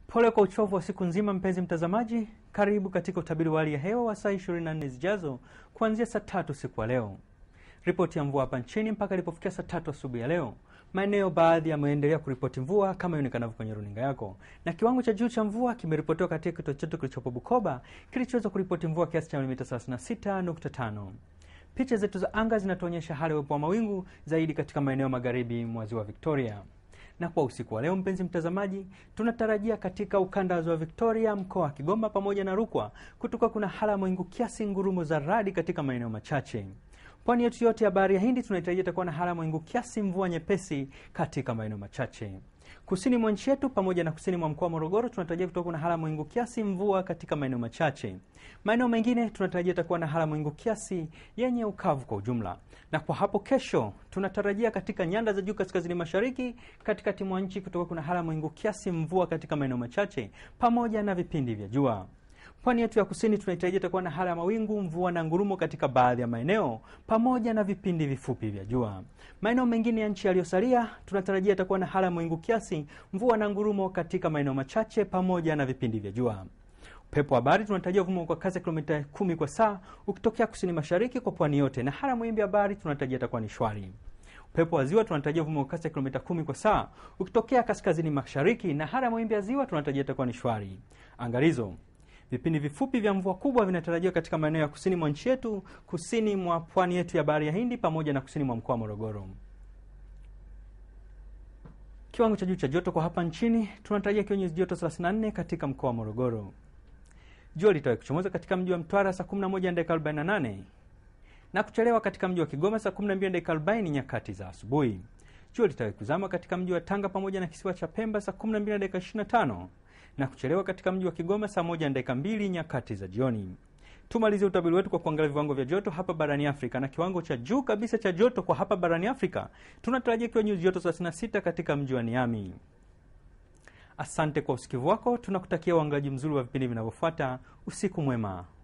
Pole kwa uchovu wa siku nzima, mpenzi mtazamaji, karibu katika utabiri wa hali ya hewa wa saa 24 zijazo kuanzia saa tatu siku ya leo. Ripoti ya mvua hapa nchini mpaka ilipofikia saa tatu asubuhi ya leo, maeneo baadhi yameendelea kuripoti mvua kama ionekanavyo kwenye runinga yako, na kiwango cha juu cha mvua kimeripotiwa katika kituo chetu kilichopo Bukoba kilichoweza kuripoti mvua kiasi cha milimita 36.5. Picha zetu za anga zinatuonyesha hali ya uwepo wa mawingu zaidi katika maeneo magharibi mwa ziwa Victoria. Na kwa usiku wa leo, mpenzi mtazamaji, tunatarajia katika ukanda wa ziwa Victoria, mkoa wa Kigoma pamoja na Rukwa kutoka kuna hali ya mawingu kiasi, ngurumo za radi katika maeneo machache. Pwani yetu yote ya bahari ya Hindi tunaitarajia itakuwa na hali ya mawingu kiasi, mvua nyepesi katika maeneo machache. Kusini mwa nchi yetu pamoja na kusini mwa mkoa wa Morogoro tunatarajia kutokuwa na hali ya mawingu kiasi, mvua katika maeneo machache. Maeneo mengine tunatarajia itakuwa na hali ya mawingu kiasi yenye ukavu kwa ujumla. Na kwa hapo kesho tunatarajia katika nyanda za juu kaskazini mashariki, katikati mwa nchi kutoka kuna hali ya mawingu kiasi, mvua katika maeneo machache pamoja na vipindi vya jua. Pwani yetu ya kusini tunaitarajia itakuwa na hali ya mawingu, mvua na ngurumo katika baadhi ya maeneo pamoja na vipindi vifupi vya jua. Maeneo mengine ya nchi yaliyosalia tunatarajia itakuwa na hali ya mawingu kiasi, mvua na ngurumo katika maeneo machache pamoja na vipindi vya jua. Upepo wa bahari tunatarajia uvuma kwa kasi ya kilomita kumi kwa saa ukitokea kusini mashariki kwa pwani yote, na hali ya mawimbi ya bahari tunatarajia itakuwa ni shwari. Upepo wa ziwa tunatarajia uvuma kwa kasi ya kilomita kumi kwa saa ukitokea kaskazini mashariki, na hali ya mawimbi ya ziwa tunatarajia itakuwa ni shwari. Angalizo, vipindi vifupi vya mvua kubwa vinatarajiwa katika maeneo ya kusini mwa nchi yetu, kusini mwa pwani yetu ya bahari ya Hindi pamoja na kusini mwa mkoa wa Morogoro. Kiwango cha juu cha joto kwa hapa nchini tunatarajia kiwe nyuzi joto 34 katika mkoa wa Morogoro. Jua litawahi kuchomoza katika mji wa Mtwara saa 11 dakika 48 na kuchelewa katika mji wa Kigoma saa 12 dakika 40 nyakati za asubuhi. Jua litawahi kuzama katika mji wa Tanga pamoja na kisiwa cha Pemba saa 12 dakika 25 na kuchelewa katika mji wa Kigoma saa 1 dakika 2 nyakati za jioni. Tumalizie utabiri wetu kwa kuangalia viwango vya joto hapa barani Afrika, na kiwango cha juu kabisa cha joto kwa hapa barani Afrika tunatarajia kiwa nyuzi joto 36 katika mji wa Niami. Asante kwa usikivu wako, tunakutakia uangaji mzuri wa vipindi vinavyofuata. Usiku mwema.